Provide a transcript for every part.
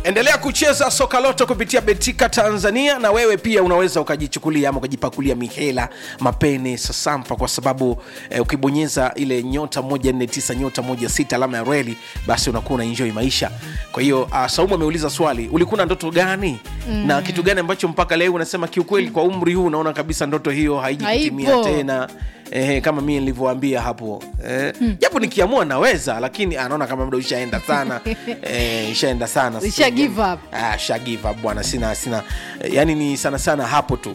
endelea kucheza soka loto kupitia betika tanzania na wewe pia unaweza ukajichukulia ama ukajipakulia mihela mapene sasampa kwa sababu eh, ukibonyeza ile nyota 149 nyota 16 alama ya reli basi unakuwa unaenjoi maisha kwa hiyo uh, saumu ameuliza swali ulikuwa na ndoto gani mm. na kitu gani ambacho mpaka leo unasema kiukweli kwa umri huu unaona kabisa ndoto hiyo haiji kutimia Haipo. tena eh, kama mie nilivyoambia hapo eh, japo nikiamua naweza lakini anaona kama muda ushaenda sana eh, ishaenda sana Usha give up. ah, sha give up bwana sina sina eh, yani ni sana sana hapo tu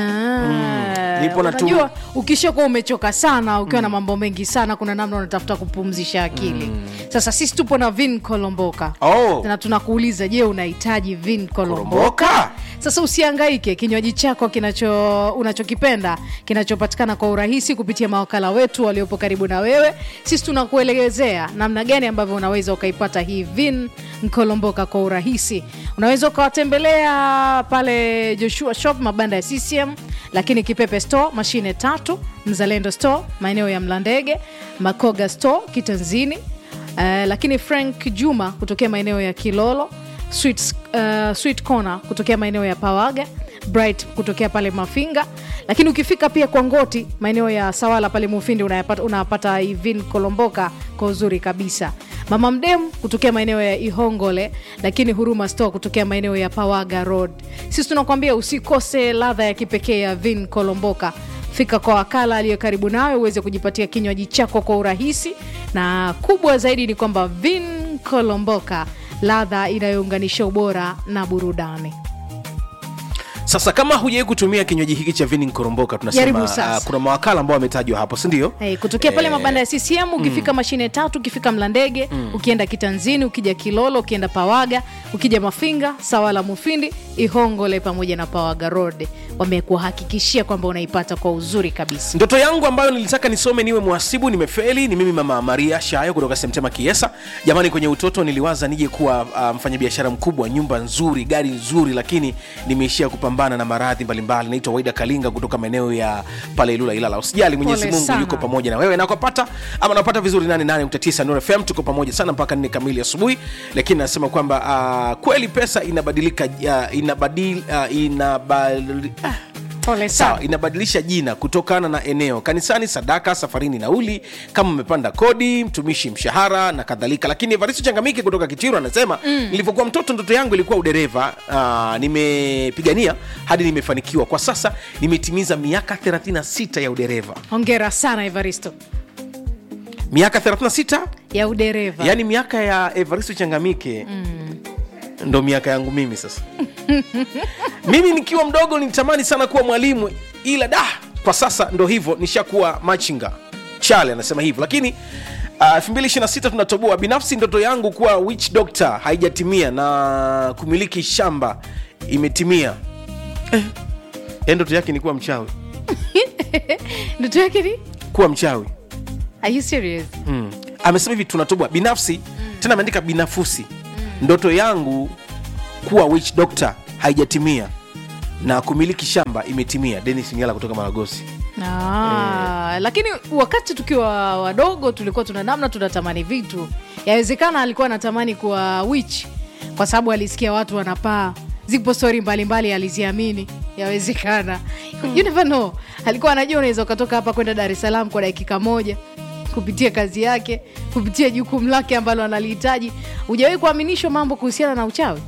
Ah, Nipo na tu- unajua ukishakuwa umechoka sana ukiwa na mambo mengi sana kuna namna unatafuta kupumzisha akili sasa sisi tupo na vin kolomboka Oh. na tunakuuliza je unahitaji vin kolomboka Kolomboka? sasa usiangaike kinywaji chako kinacho unachokipenda kinachopatikana kwa urahisi kupitia mawakala wetu waliopo karibu na wewe sisi tunakuelezea namna gani ambavyo unaweza ukaipata hii vin mkolomboka kwa urahisi unaweza ukawatembelea pale joshua shop mabanda ya ccm lakini kipepe store mashine tatu mzalendo store maeneo ya mlandege makoga store kitanzini uh, lakini frank juma kutokea maeneo ya kilolo sweet, uh, sweet corner kutokea maeneo ya pawaga bright kutokea pale mafinga lakini ukifika pia kwa ngoti maeneo ya sawala pale mufindi unayapata- unapata ivin kolomboka kwa uzuri kabisa mama mdem kutokea maeneo ya ihongole lakini huruma store kutokea maeneo ya pawaga road sisi tunakuambia usikose ladha ya kipekee ya vin kolomboka fika kwa wakala aliyo karibu nawe uweze kujipatia kinywaji chako kwa urahisi na kubwa zaidi ni kwamba vin kolomboka ladha inayounganisha ubora na burudani sasa kama hujawai kutumia kinywaji hiki cha vini koromboka tunasema Jaribu sasa. uh, kuna mawakala ambao wametajwa hapo sindio Hey, kutokea pale Eh, mabanda ya CCM ukifika mashine tatu ukifika Mlandege ukienda Kitanzini ukija Kilolo ukienda Pawaga ukija Mafinga Sawala Mufindi Ihongole pamoja na Pawaga Road wamekuhakikishia kwamba unaipata kwa uzuri kabisa. ndoto yangu ambayo nilitaka nisome niwe mhasibu nimefeli ni mimi mama maria shayo kutoka semtema kiesa jamani kwenye utoto niliwaza nije kuwa uh, mfanyabiashara mkubwa nyumba nzuri gari nzuri lakini nimeishia kupambana na maradhi mbalimbali naitwa waida kalinga kutoka maeneo ya pale ilula ilala usijali mwenyezi Pole mungu sana. yuko pamoja na wewe nakopata ama napata vizuri 88.9 Nuru fm tuko pamoja sana mpaka nne kamili asubuhi lakini nasema kwamba uh, kweli pesa inabadilika uh, inabadil, uh, inabadili, ah, Pole sawa sana. inabadilisha jina kutokana na eneo kanisani sadaka safarini nauli kama umepanda kodi mtumishi mshahara na kadhalika lakini evaristo changamiki kutoka kichiru anasema mm. nilivyokuwa mtoto ndoto yangu ilikuwa udereva uh, nimepigania hadi nimefanikiwa kwa sasa nimetimiza miaka 36 ya udereva Hongera sana Evaristo miaka 36 ya udereva. yaani miaka ya evaristo changamike mm. ndo miaka yangu mimi sasa mimi nikiwa mdogo nilitamani sana kuwa mwalimu ila da kwa sasa ndo hivyo nishakuwa machinga chale anasema hivyo lakini uh, 226 tunatoboa binafsi ndoto yangu kuwa witch doctor haijatimia na kumiliki shamba imetimia eh, eh, ndoto yake ni kuwa mchawi Ndoto yake ni? kuwa mchawi Are you serious? mm. amesema hivi tunatoboa binafsi mm. tena ameandika binafusi mm. ndoto yangu kuwa witch doctor haijatimia na kumiliki shamba imetimia denis ngala kutoka maragosi Ah, lakini wakati tukiwa wadogo tulikuwa tuna namna tunatamani vitu yawezekana alikuwa anatamani kuwa witch kwa sababu alisikia watu wanapaa zipo stori mbalimbali aliziamini yawezekana you never know alikuwa anajua unaweza ukatoka hapa kwenda dar es salaam kwa dakika moja kupitia kazi yake kupitia jukumu lake ambalo analihitaji hujawahi kuaminishwa mambo kuhusiana na uchawi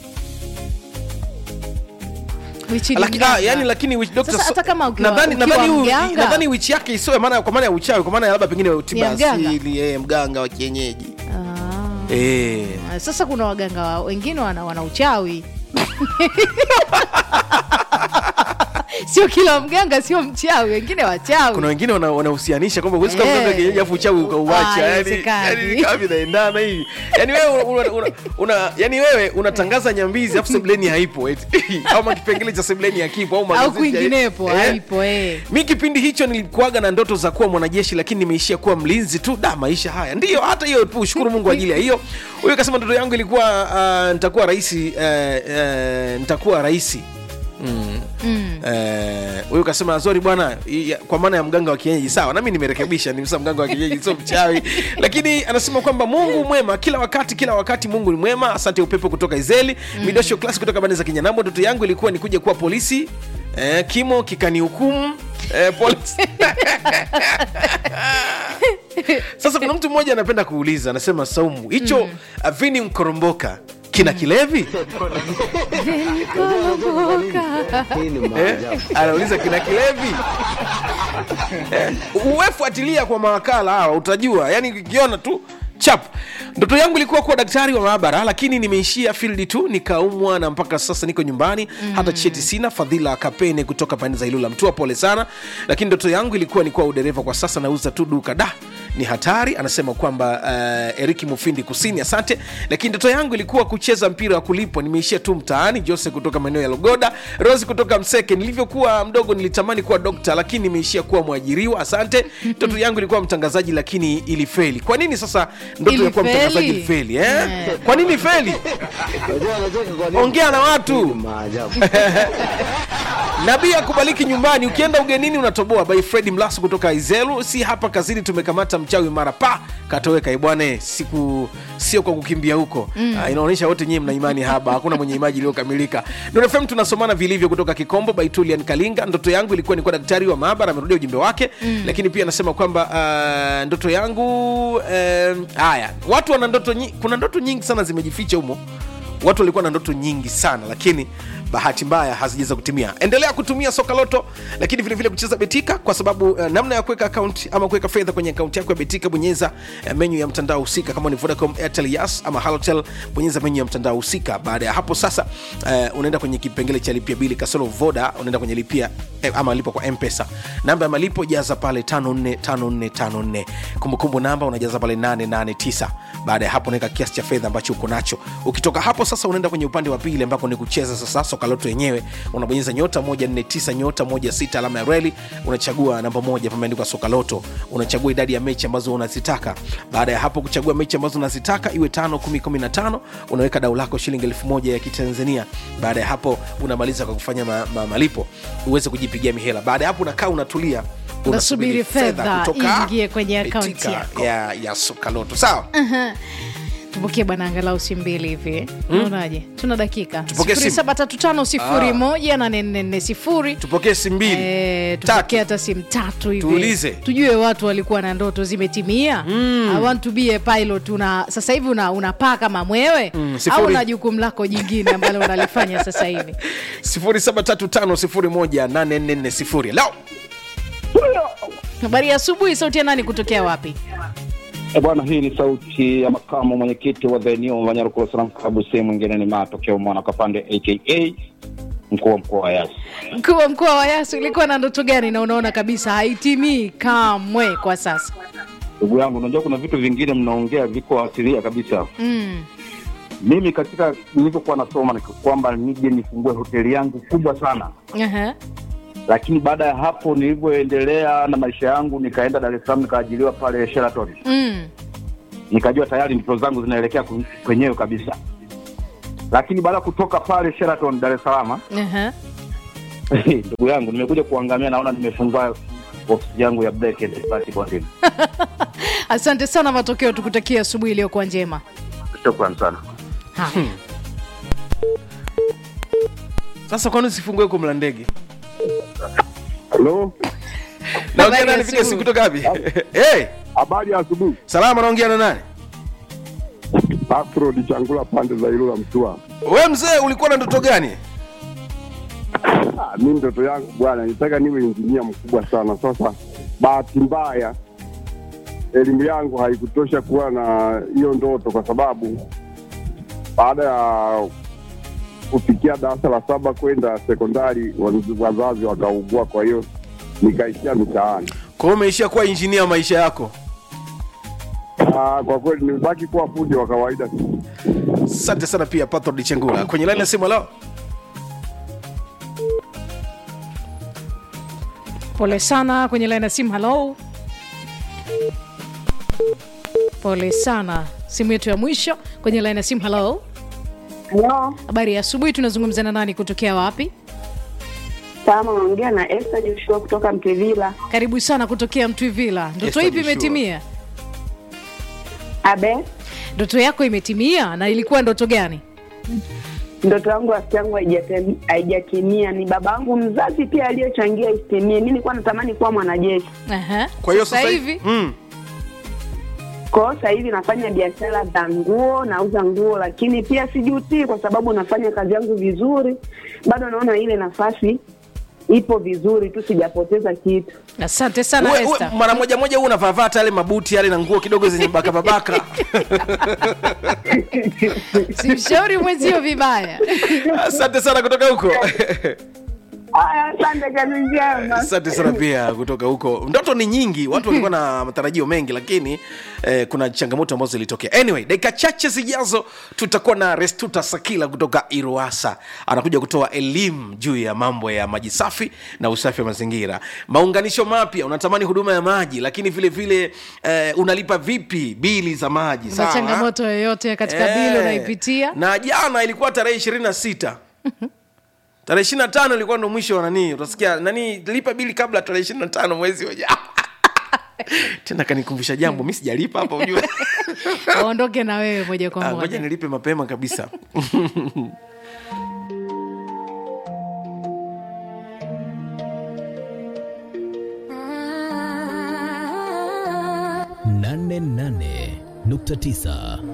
Witch ni Laki, mganga. ah, yani lakini witch doctor Sasa so- hata kama ukiwa- nadhani ukiwa nadhani huyu- mganga- nadhani witch yake isiwe maana kwa maana ya uchawi kwa maana ya labda pengine tiba Ya mganga. asili eh, mganga wa kienyeji Ah. eh. sasa kuna waganga wa- wengine wana, wana uchawi sio kila mganga sio mchawi wengine wachawi kuna wengine wana- wanahusianisha kwamba huwezi kuwa Eh. mganga kienyeji afu uchawi Ah, ukauacha yani haiwezekani. yani kama vinaendana hivi yani wewe una, una, una, una, yani wewe unatangaza nyambizi afu sebleni haipo eti au kipengele cha sebleni hakipo au au magazeti kwinginepo eh. haipo eh. mi kipindi hicho nilikuaga na ndoto za kuwa mwanajeshi lakini nimeishia kuwa mlinzi tu da maisha haya ndiyo hata hiyo tu shukuru mungu ajili ya hiyo huyo kasema ndoto yangu ilikuwa uh, nitakuwa raisi uh, uh, nitakuwa raisi Eh, huyu kasema zori bwana i- ya- kwa maana ya mganga wa kienyeji sawa nami nimerekebisha nimsa mganga wa kienyeji sio mchawi lakini anasema kwamba mungu mwema kila wakati kila wakati mungu ni mwema asante upepo kutoka izeli midosho klasi kutoka bande za kinyanambo ndoto yangu ilikuwa ni kuja kuwa polisi eh, kimo kikanihukumu eh, polisi sasa kuna mtu mmoja anapenda kuuliza anasema saumu hicho mm. avini mkoromboka kina kilevi Hii ni eh? maajabu. anauliza kina kilevi eh, uwefuatilia kwa mawakala hawa utajua yani ukiona tu chap ndoto yangu ilikuwa kuwa daktari wa maabara lakini nimeishia field tu nikaumwa na mpaka sasa niko nyumbani mm. hata cheti sina fadhila kapene kutoka pande za ilula mtua pole sana lakini ndoto yangu ilikuwa ni kuwa udereva kwa sasa nauza tu duka da ni hatari anasema kwamba uh, eriki mufindi kusini asante lakini ndoto yangu ilikuwa kucheza mpira wa kulipwa nimeishia tu mtaani jose kutoka maeneo ya logoda rosi kutoka mseke nilivyokuwa mdogo nilitamani kuwa dokta lakini nimeishia kuwa mwajiriwa asante ndoto yangu ilikuwa mtangazaji lakini ilifeli kwa nini sasa ndoto ya kuwa Ilifeli? mtangazaji ilifeli eh? Eh. kwa nini feli Unajua anacheka kwa nini? ongea na Hii ni watu maajabu. nabii akubaliki nyumbani ukienda ugenini unatoboa by fredi mlasu kutoka izelu si hapa kazini tumekamata mchawi mara pa katoweka ibwane siku sio kwa kukimbia huko mm. uh, inaonyesha wote nyie mna imani haba hakuna mwenye imaji iliyokamilika nfm tunasomana vilivyo kutoka kikombo by tulian kalinga ndoto yangu ilikuwa nikuwa daktari wa maabara amerudia ujumbe wake mm. lakini pia anasema kwamba uh, ndoto yangu um, haya watu wana ndoto nyi, kuna ndoto nyingi sana zimejificha humo watu walikuwa na ndoto nyingi sana lakini bahati mbaya hazijaweza kutimia endelea kutumia soka loto lakini vilevile vile kucheza betika kwa sababu uh, namna ya kuweka akaunti ama kuweka fedha kwenye akaunti yako ya betika bonyeza uh, menyu ya mtandao husika kama ni vodacom airtel yas ama halotel bonyeza menyu ya mtandao husika baada ya hapo sasa uh, unaenda kwenye kipengele cha lipia bili kasoro voda unaenda kwenye lipia eh, ama lipo kwa mpesa namba ya malipo jaza pale 545454 kumbukumbu namba unajaza pale 889 baada ya hapo unaweka kiasi cha fedha ambacho uko nacho ukitoka hapo sasa unaenda kwenye upande wa pili ambako ni kucheza sasa soka loto yenyewe unabonyeza nyota 149 nyota 16 alama ya reli unachagua namba moja pameandikwa soka loto unachagua idadi ya mechi ambazo unazitaka baada ya hapo kuchagua mechi ambazo unazitaka iwe 5 10 15 unaweka dau lako shilingi elfu moja ya kitanzania baada ya hapo unamaliza kwa kufanya ma, ma, malipo uweze kujipigia mihela baada ya hapo unakaa unatulia Unasubiri fedha iingie kwenye akaunti Betika yako. ya, ya soka loto sawa tupokee bwana angalau si mbili hivi unaonaje tuna dakika Tupokee simu. sifuri saba tatu tano sifuri moja nane nne nne sifuri tupokee simu mbili Eh, Tatu. tupokee hata simu tatu hivi Tuulize. tujue watu walikuwa na ndoto zimetimia I want to be a pilot una sasa hivi una, unapaa kama mwewe Mm, sifuri. au na jukumu lako jingine ambalo unalifanya sasa hivi 0735018440 lao habari ya asubuhi sauti ya nani kutokea wapi E bwana, hii ni sauti ya makamu mwenyekiti wa The New Manyarukuru Salam Klabu, sehemu mwingine ni matokeo mwana Kapande aka mkuu wa mkoa wa Yasi. mkuu wa mkoa wa Yasi ulikuwa na ndoto gani na unaona kabisa haitimii kamwe kwa sasa Ndugu yangu, unajua kuna vitu vingine mnaongea viko asilia kabisa. mm. Mimi katika nilivyokuwa nasoma ni kwamba nije nifungue hoteli yangu kubwa sana, Aha. lakini baada ya hapo nilivyoendelea na maisha yangu nikaenda Dar es Salaam nikaajiriwa pale Sheraton, Mm. nikajua tayari ndoto zangu zinaelekea ku- kwenyewe kabisa. Lakini baada ya kutoka pale Sheraton Dar es Salaam Aha. ndugu yangu nimekuja kuangamia naona nimefungua ofisi yangu ya Black and Party Bonding. asante sana matokeo tukutakia asubuhi iliyokuwa njema Shukran sana. haya sasa kwani usifungue huko mla ndege Halo, naongea ya nani piga asubuhi. simu kutoka wapi hey, habari ya asubuhi. salama naongea na nani Afro Lichangula pande za Ilula Mtua. we mzee ulikuwa na ndoto gani Ah, mi ndoto yangu bwana, nitaka niwe injinia mkubwa sana. Sasa bahati mbaya elimu yangu haikutosha kuwa na hiyo ndoto, kwa sababu baada ya kufikia darasa la saba kwenda sekondari, wazazi- wazazi wakaugua, kwa hiyo nikaishia mitaani. kwa hiyo umeishia kuwa injinia maisha yako Ah, kwa kweli nimebaki kuwa fundi wa kawaida tu. asante sana pia patrod chengula kwenye laini ya simu leo pole sana kwenye laini ya simu halo pole sana simu yetu ya mwisho kwenye laini ya simu halo Halo, habari ya asubuhi tunazungumza na nani kutokea wapi Salama, naongea na Esther Joshua kutoka Mtevila. karibu sana kutokea mtwivila ndoto Esther ipi Joshua. imetimia Abe, ndoto yako imetimia na ilikuwa ndoto gani ndoto yangu rafiki yangu haijate- haijatimia. Ni baba yangu mzazi pia aliyochangia isitimie. Mi nilikuwa natamani kuwa mwanajeshi, Aha. kwa hiyo Sasa sasa hivi mm. kwa hiyo sasa hivi nafanya biashara za nguo, nauza nguo, lakini pia sijutii kwa sababu nafanya kazi yangu vizuri. Bado naona ile nafasi ipo vizuri tu, sijapoteza kitu. asante sana Uwe- uwe- Esther. mara moja moja huu unavaavata yale mabuti yale na nguo kidogo zenye bakababaka simshauri mwenzio vibaya asante sana kutoka huko Haya, asante, kazi njema. asante sana pia kutoka huko ndoto ni nyingi watu walikuwa na matarajio mengi lakini eh, kuna changamoto ambazo zilitokea anyway dakika chache zijazo tutakuwa na restuta sakila kutoka iruasa anakuja kutoa elimu juu ya mambo ya maji safi na usafi wa mazingira maunganisho mapya unatamani huduma ya maji lakini vile vile eh, unalipa vipi bili za maji na sawa? changamoto yoyote katika Eh, bili unaipitia na jana ilikuwa tarehe ishirini na sita tarehe ishiri na tano ilikuwa ndo mwisho wa nani utasikia nani lipa bili kabla tarehe ishiri na tano mwezi wa ja- tena kanikumbusha jambo mi sijalipa hapa ujue waondoke na wewe moja kwa Ah, ngoja moja nilipe mapema kabisa nane nane nukta tisa